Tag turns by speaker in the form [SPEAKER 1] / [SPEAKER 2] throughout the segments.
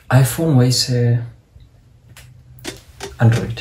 [SPEAKER 1] አይፎን ወይስ አንድሮይድ?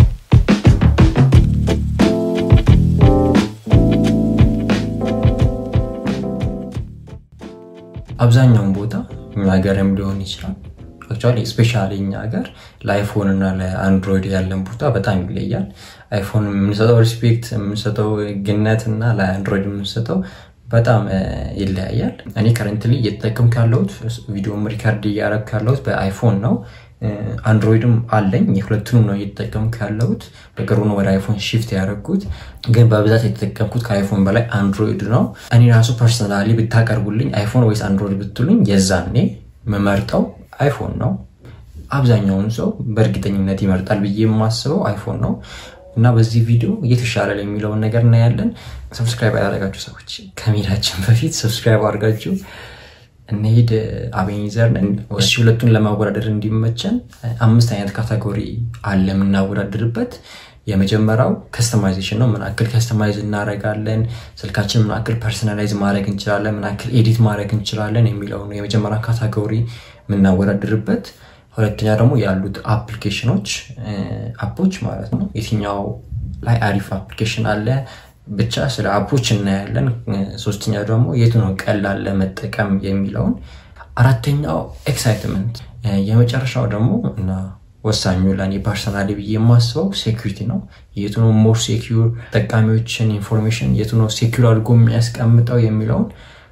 [SPEAKER 1] አብዛኛውን ቦታ እኛ ሀገርም ሊሆን ይችላል አክቹዋሊ ስፔሻሊ እኛ ሀገር ለአይፎን እና ለአንድሮይድ ያለን ቦታ በጣም ይለያል። አይፎን የምንሰጠው ሪስፔክት የምንሰጠው ግነት እና ለአንድሮይድ የምንሰጠው በጣም ይለያያል። እኔ ከረንትሊ እየተጠቀምኩ ያለሁት ቪዲዮም ሪካርድ እያደረግኩ ያለሁት በአይፎን ነው። አንድሮይድም አለኝ። የሁለቱንም ነው እየተጠቀምኩ ያለሁት። በቅርቡ ነው ወደ አይፎን ሺፍት ያደረግኩት፣ ግን በብዛት የተጠቀምኩት ከአይፎን በላይ አንድሮይድ ነው። እኔ ራሱ ፐርሰናሊ ብታቀርቡልኝ አይፎን ወይስ አንድሮይድ ብትሉኝ የዛኔ የምመርጠው አይፎን ነው። አብዛኛውን ሰው በእርግጠኝነት ይመርጣል ብዬ የማስበው አይፎን ነው እና በዚህ ቪዲዮ እየተሻለ የሚለውን ነገር እናያለን። ሰብስክራይብ ያደረጋችሁ ሰዎች ከሜዳችን በፊት ሰብስክራይብ አድርጋችሁ እንሄድ። አቤኒዘር እሺ፣ ሁለቱን ለማወዳደር እንዲመቸን አምስት አይነት ካቴጎሪ አለ የምናወዳድርበት። የመጀመሪያው ከስተማይዜሽን ነው። ምን ያክል ከስተማይዝ እናደርጋለን፣ ስልካችን ምን ያክል ፐርሰናላይዝ ማድረግ እንችላለን፣ ምን ያክል ኤዲት ማድረግ እንችላለን የሚለው ነው የመጀመሪያ ካቴጎሪ የምናወዳድርበት። ሁለተኛ ደግሞ ያሉት አፕሊኬሽኖች አፖች ማለት ነው። የትኛው ላይ አሪፍ አፕሊኬሽን አለ ብቻ ስለ አፖች እናያለን። ሶስተኛ ደግሞ የቱ ነው ቀላል ለመጠቀም የሚለውን። አራተኛው ኤክሳይትመንት፣ የመጨረሻው ደግሞ እና ወሳኙ ለእኔ ፐርሰናሊ ብዬ የማስበው ሴኩሪቲ ነው። የቱ ነው ሞር ሴኪር ጠቃሚዎችን ኢንፎርሜሽን የቱ ነው ሴኪር አድርጎ የሚያስቀምጠው የሚለውን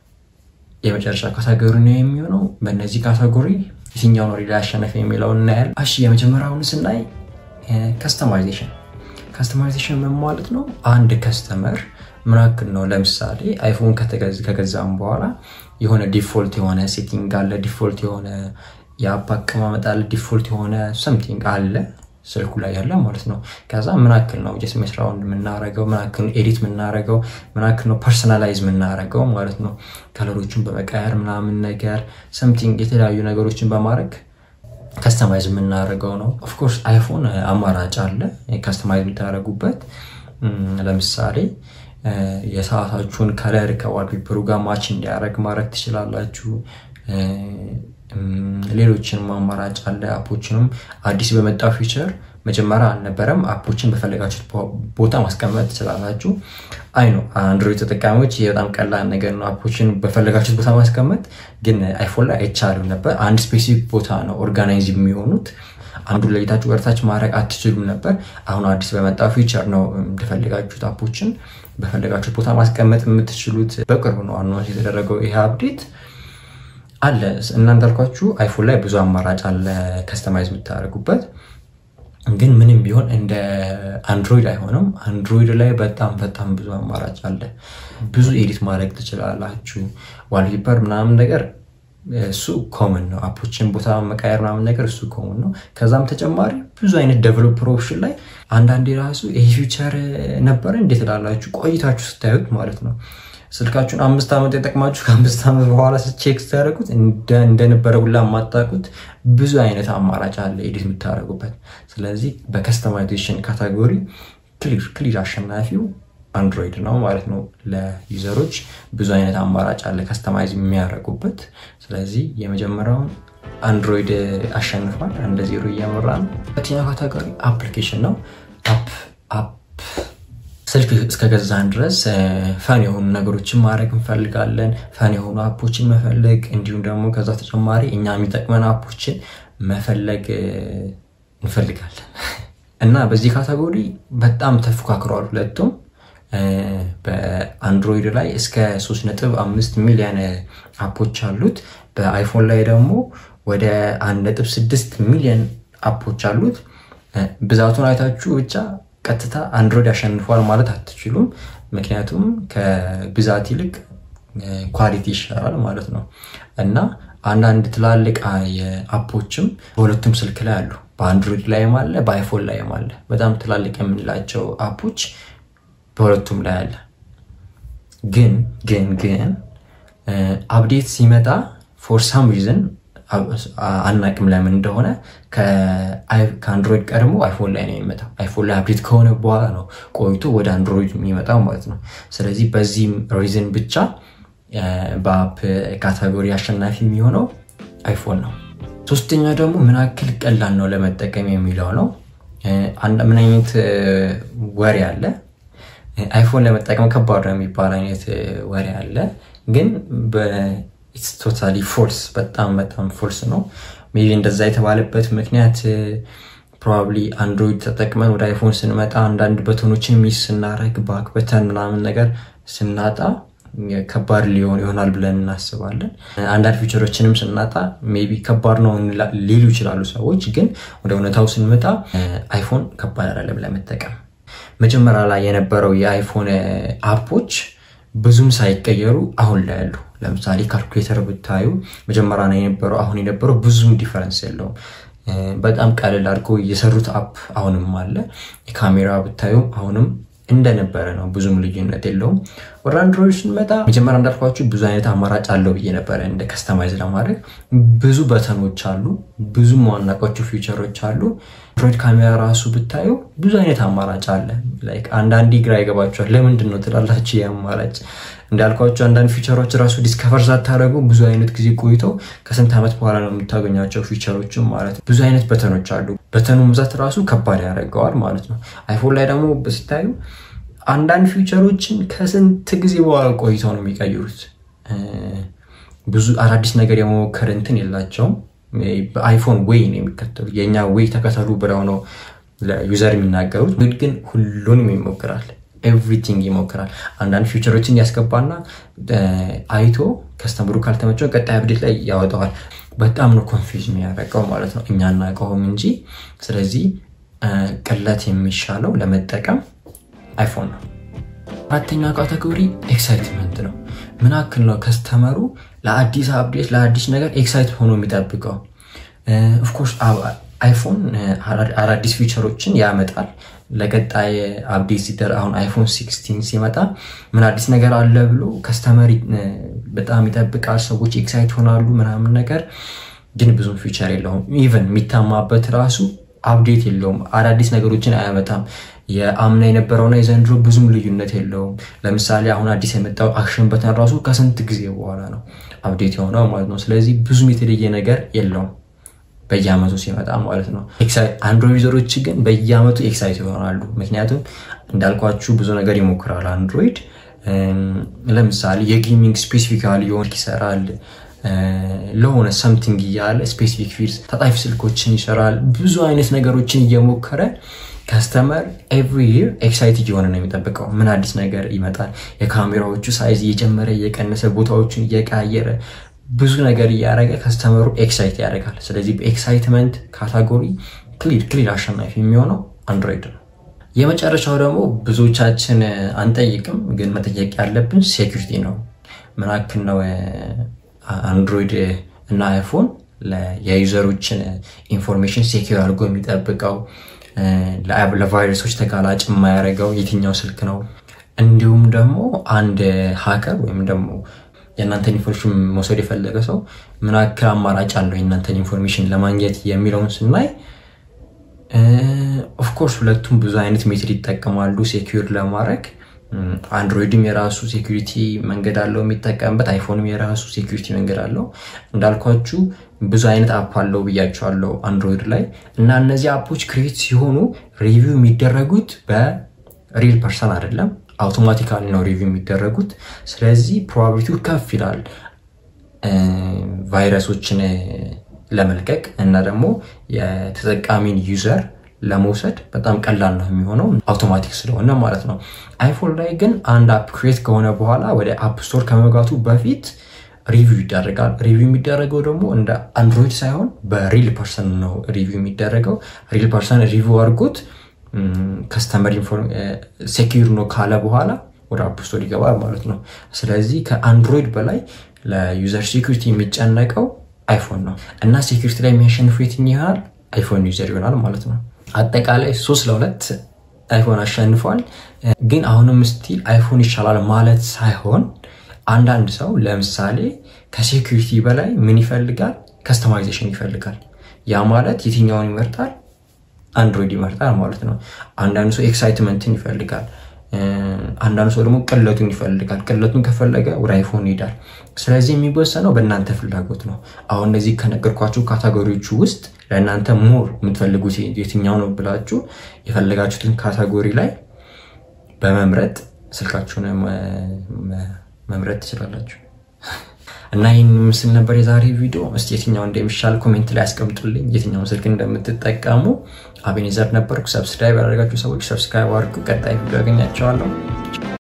[SPEAKER 1] የመጨረሻ ካቴጎሪ ነው የሚሆነው። በእነዚህ ካቴጎሪ የትኛው ነው ሪላ ያሸነፈ የሚለውን እናያለን። እሺ የመጀመሪያውን ስናይ ከስተማይዜሽን ከስተማይዜሽን ምን ማለት ነው? አንድ ከስተመር ምን ያክል ነው ለምሳሌ አይፎን ከገዛም በኋላ የሆነ ዲፎልት የሆነ ሴቲንግ አለ፣ ዲፎልት የሆነ የአፕ አቀማመጥ አለ፣ ዲፎልት የሆነ ሰምቲንግ አለ ስልኩ ላይ ያለ ማለት ነው። ከዛ ምን ያክል ነው ጀስት መስራውን የምናረገው፣ ምን ያክል ነው ኤዲት የምናረገው፣ ምን ያክል ነው ፐርሰናላይዝ የምናረገው ማለት ነው። ከለሮችን በመቀየር ምናምን ነገር ሰምቲንግ የተለያዩ ነገሮችን በማድረግ ከስተማይዝ የምናደርገው ነው። ኦፍኮርስ አይፎን አማራጭ አለ ከስተማይዝ የምታደርጉበት። ለምሳሌ የሰዓታችሁን ከለር ከዋልፔፐሩ ጋር ማች እንዲያደርግ ማድረግ ትችላላችሁ። ሌሎችንም አማራጭ አለ። አፖችንም አዲስ በመጣው ፊቸር መጀመሪያ አልነበረም። አፖችን በፈለጋችሁት ቦታ ማስቀመጥ ትችላላችሁ። አይ ነው አንድሮይድ ተጠቃሚዎች ይህ በጣም ቀላል ነገር ነው። አፖችን በፈለጋችሁት ቦታ ማስቀመጥ ግን አይፎን ላይ አይቻልም ነበር። አንድ ስፔሲፊክ ቦታ ነው ኦርጋናይዝ የሚሆኑት። አንዱ ለይታችሁ ወደታች ማድረግ አትችሉም ነበር። አሁን አዲስ በመጣው ፊቸር ነው እንደፈለጋችሁት አፖችን በፈለጋችሁት ቦታ ማስቀመጥ የምትችሉት። በቅርቡ ነው አኗንስ የተደረገው ይሄ አፕዴት አለ እና እንዳልኳችሁ አይፎን ላይ ብዙ አማራጭ አለ ከስተማይዝ የምታደርጉበት። ግን ምንም ቢሆን እንደ አንድሮይድ አይሆንም። አንድሮይድ ላይ በጣም በጣም ብዙ አማራጭ አለ። ብዙ ኤዲት ማድረግ ትችላላችሁ። ዋልፔፐር ምናምን ነገር እሱ ኮመን ነው። አፖችን ቦታ መቃየር ምናምን ነገር እሱ ኮመን ነው። ከዛም ተጨማሪ ብዙ አይነት ዴቨሎፐር ኦፕሽን ላይ አንዳንዴ ራሱ ይሄ ፊውቸር ነበረ እንዴት ላላችሁ ቆይታችሁ ስታዩት ማለት ነው ስልካችሁን አምስት ዓመት የጠቅማችሁ ከአምስት ዓመት በኋላ ቼክ ስታደርጉት እንደነበረ ሁላ የማታውቁት ብዙ አይነት አማራጭ አለ ኤዲት የምታደርጉበት። ስለዚህ በከስተማይዜሽን ካቴጎሪ ክሊር ክሊር አሸናፊው አንድሮይድ ነው ማለት ነው። ለዩዘሮች ብዙ አይነት አማራጭ አለ ከስተማይዝ የሚያደርጉበት። ስለዚህ የመጀመሪያውን አንድሮይድ አሸንፏል፣ እንደ ዜሮ እያመራ ነው። ሁለተኛው ካቴጎሪ አፕሊኬሽን ነው። አፕ አፕ ስልክ እስከገዛን ድረስ ፈን የሆኑ ነገሮችን ማድረግ እንፈልጋለን። ፈን የሆኑ አፖችን መፈለግ እንዲሁም ደግሞ ከዛ ተጨማሪ እኛ የሚጠቅመን አፖችን መፈለግ እንፈልጋለን እና በዚህ ካቴጎሪ በጣም ተፎካክረዋል ሁለቱም። በአንድሮይድ ላይ እስከ 3.5 ሚሊዮን አፖች አሉት። በአይፎን ላይ ደግሞ ወደ 1.6 ሚሊዮን አፖች አሉት። ብዛቱን አይታችሁ ብቻ ቀጥታ አንድሮይድ ያሸንፏል ማለት አትችሉም። ምክንያቱም ከብዛት ይልቅ ኳሊቲ ይሻላል ማለት ነው እና አንዳንድ ትላልቅ አፖችም በሁለቱም ስልክ ላይ አሉ። በአንድሮይድ ላይም አለ፣ በአይፎን ላይም አለ። በጣም ትላልቅ የምንላቸው አፖች በሁለቱም ላይ አለ። ግን ግን ግን አፕዴት ሲመጣ ፎር ሳም ሪዝን አናቅም ለምን እንደሆነ ከአንድሮይድ ቀድሞ አይፎን ላይ ነው የሚመጣው። አይፎን ላይ አፕዴት ከሆነ በኋላ ነው ቆይቶ ወደ አንድሮይድ የሚመጣው ማለት ነው። ስለዚህ በዚህም ሪዝን ብቻ በአፕ ካቴጎሪ አሸናፊ የሚሆነው አይፎን ነው። ሶስተኛ ደግሞ ምን ያክል ቀላል ነው ለመጠቀም የሚለው ነው። ምን አይነት ወሬ አለ? አይፎን ለመጠቀም ከባድ ነው የሚባል አይነት ወሬ አለ። ግን ቶታሊ ፎልስ፣ በጣም በጣም ፎልስ ነው። ሜይ ቢ እንደዛ የተባለበት ምክንያት ፕሮባብሊ አንድሮይድ ተጠቅመን ወደ አይፎን ስንመጣ አንዳንድ በተኖችን ሚስ ስናረግ ባክ በተን ምናምን ነገር ስናጣ ከባድ ሊሆን ይሆናል ብለን እናስባለን። አንዳንድ ፊቸሮችንም ስናጣ ሜይ ቢ ከባድ ነው ሊሉ ይችላሉ ሰዎች። ግን ወደ እውነታው ስንመጣ አይፎን ከባድ አይደለም ለመጠቀም። መጀመሪያ ላይ የነበረው የአይፎን አፖች ብዙም ሳይቀየሩ አሁን ላይ ያሉ ለምሳሌ ካልኩሌተር ብታዩ መጀመሪያ ላይ የነበረው አሁን የነበረው ብዙም ዲፈረንስ የለውም። በጣም ቀለል አድርገው የሰሩት አፕ አሁንም አለ። የካሜራ ብታዩ አሁንም እንደነበረ ነው። ብዙም ልዩነት የለውም። ወደ አንድሮይድ ስንመጣ መጀመሪያ እንዳልኳችሁ ብዙ አይነት አማራጭ አለው ብዬ ነበረ። እንደ ከስተማይዝ ለማድረግ ብዙ በተኖች አሉ፣ ብዙ ማናውቃቸው ፊቸሮች አሉ። አንድሮይድ ካሜራ ራሱ ብታዩ ብዙ አይነት አማራጭ አለ። አንዳንዴ ግራ ይገባቸዋል። ለምንድን ነው ትላላችሁ? ይህ አማራጭ እንዳልኳቸው አንዳንድ ፊቸሮች ራሱ ዲስከቨር ሳታደረጉ ብዙ አይነት ጊዜ ቆይተው ከስንት ዓመት በኋላ ነው የምታገኛቸው ፊቸሮችም ማለት ብዙ አይነት በተኖች አሉ። በተኑ ብዛት ራሱ ከባድ ያደርገዋል ማለት ነው። አይፎን ላይ ደግሞ ስታዩ አንዳንድ ፊቸሮችን ከስንት ጊዜ በኋላ ቆይተው ነው የሚቀይሩት። ብዙ አዳዲስ ነገር የመሞከር እንትን የላቸውም። በአይፎን ዌይ ነው የሚከተሉ የእኛ ዌይ ተከተሉ ብለው ነው ለዩዘር የሚናገሩት። ግን ሁሉንም ይሞክራል ኤቭሪቲንግ ይሞክራል። አንዳንድ ፊውቸሮችን ያስገባና አይቶ ከስተምሩ ካልተመቸው ቀጣይ አብዴት ላይ ያወጣዋል። በጣም ነው ኮንፊውዝ የሚያደርገው ማለት ነው። እኛ እናውቀውም እንጂ። ስለዚህ ቅለት የሚሻለው ለመጠቀም አይፎን ነው። አራተኛ ካቴጎሪ ኤክሳይትመንት ነው። ምን ያክል ነው ከስተመሩ ለአዲስ አፕዴት ለአዲስ ነገር ኤክሳይት ሆኖ የሚጠብቀው? ኦፍኮርስ አይፎን አዳዲስ ፊቸሮችን ያመጣል ለቀጣይ አፕዴት ሲደር አሁን አይፎን ሲክስቲን ሲመጣ ምን አዲስ ነገር አለ ብሎ ከስተመር በጣም ይጠብቃል። ሰዎች ኤክሳይት ሆናሉ ምናምን ነገር ግን ብዙም ፊቸር የለውም። ኢቨን የሚታማበት ራሱ አፕዴት የለውም። አዳዲስ ነገሮችን አያመጣም። የአምና የነበረውና የዘንድሮ ብዙም ልዩነት የለውም። ለምሳሌ አሁን አዲስ የመጣው አክሽን በተን ራሱ ከስንት ጊዜ በኋላ ነው አፕዴት የሆነው ማለት ነው። ስለዚህ ብዙም የተለየ ነገር የለውም በየአመቱ ሲመጣ ማለት ነው። አንድሮይድ ዩዘሮች ግን በየአመቱ ኤክሳይት ይሆናሉ። ምክንያቱም እንዳልኳችሁ ብዙ ነገር ይሞክራል አንድሮይድ። ለምሳሌ የጌሚንግ ስፔሲፊካሊ የሆነ ይሰራል ለሆነ ሰምቲንግ እያለ ስፔሲፊክ ፊልስ ተጣፊ ስልኮችን ይሰራል። ብዙ አይነት ነገሮችን እየሞከረ ከስተመር ኤቭሪ ይር ኤክሳይት እየሆነ ነው የሚጠብቀው። ምን አዲስ ነገር ይመጣል? የካሜራዎቹ ሳይዝ እየጨመረ እየቀነሰ፣ ቦታዎቹን እየቀያየረ ብዙ ነገር እያደረገ ከስተመሩ ኤክሳይት ያደርጋል። ስለዚህ በኤክሳይትመንት ካታጎሪ ክሊር ክሊር አሸናፊ የሚሆነው አንድሮይድ ነው። የመጨረሻው ደግሞ ብዙዎቻችን አንጠይቅም፣ ግን መጠየቅ ያለብን ሴኩሪቲ ነው። ምን ያክል ነው አንድሮይድ እና አይፎን የዩዘሮችን ኢንፎርሜሽን ሴኪር አድርጎ የሚጠብቀው ለቫይረሶች ተጋላጭ የማያደርገው የትኛው ስልክ ነው? እንዲሁም ደግሞ አንድ ሀከር ወይም ደግሞ የእናንተን ኢንፎርሜሽን መውሰድ የፈለገ ሰው ምን ያክል አማራጭ አለው የእናንተን ኢንፎርሜሽን ለማግኘት የሚለውን ስናይ ኦፍኮርስ ሁለቱም ብዙ አይነት ሜትድ ይጠቀማሉ ሴኪር ለማድረግ አንድሮይድም የራሱ ሴኩሪቲ መንገድ አለው የሚጠቀምበት፣ አይፎንም የራሱ ሴኩሪቲ መንገድ አለው። እንዳልኳችሁ ብዙ አይነት አፕ አለው ብያቸዋለሁ አንድሮይድ ላይ እና እነዚህ አፖች ክሬት ሲሆኑ ሪቪው የሚደረጉት በሪል ፐርሰን አይደለም፣ አውቶማቲካሊ ነው ሪቪው የሚደረጉት። ስለዚህ ፕሮባቢሊቲው ከፍ ይላል ቫይረሶችን ለመልቀቅ እና ደግሞ የተጠቃሚን ዩዘር ለመውሰድ በጣም ቀላል ነው የሚሆነው አውቶማቲክ ስለሆነ ማለት ነው። አይፎን ላይ ግን አንድ አፕ ክሬት ከሆነ በኋላ ወደ አፕ ስቶር ከመግባቱ በፊት ሪቪው ይደረጋል። ሪቪው የሚደረገው ደግሞ እንደ አንድሮይድ ሳይሆን በሪል ፐርሰን ነው ሪቪው የሚደረገው። ሪል ፐርሰን ሪቪው አድርጎት ከስተመር ሴኪር ነው ካለ በኋላ ወደ አፕ ስቶር ይገባል ማለት ነው። ስለዚህ ከአንድሮይድ በላይ ለዩዘር ሴኪሪቲ የሚጨነቀው አይፎን ነው እና ሴኪሪቲ ላይ የሚያሸንፉ የትኛው ይሆናል? አይፎን ዩዘር ይሆናል ማለት ነው። አጠቃላይ ሶስት ለሁለት አይፎን አሸንፏል። ግን አሁንም ስቲል አይፎን ይሻላል ማለት ሳይሆን አንዳንድ ሰው ለምሳሌ ከሴኩሪቲ በላይ ምን ይፈልጋል? ከስተማይዜሽን ይፈልጋል። ያ ማለት የትኛውን ይመርጣል? አንድሮይድ ይመርጣል ማለት ነው። አንዳንድ ሰው ኤክሳይትመንትን ይፈልጋል። አንዳንዱ ሰው ደግሞ ቅለቱን ይፈልጋል። ቅለቱን ከፈለገ ወደ አይፎን ይሄዳል። ስለዚህ የሚወሰነው በእናንተ ፍላጎት ነው። አሁን እነዚህ ከነገርኳችሁ ካታጎሪዎቹ ውስጥ ለእናንተ ሞር የምትፈልጉት የትኛው ነው ብላችሁ የፈለጋችሁትን ካታጎሪ ላይ በመምረጥ ስልካችሁን መምረጥ ትችላላችሁ። እና ይህን ምስል ነበር የዛሬ ቪዲዮ። እስቲ የትኛው እንደሚሻል ኮሜንት ላይ ያስቀምጡልኝ፣ የትኛውን ስልክ እንደምትጠቀሙ። አቤኔዘር ነበርኩ። ሰብስክራይብ ያደረጋችሁ ሰዎች ሰብስክራይብ አድርጉ። ቀጣይ ቪዲዮ ያገኛቸዋለሁ።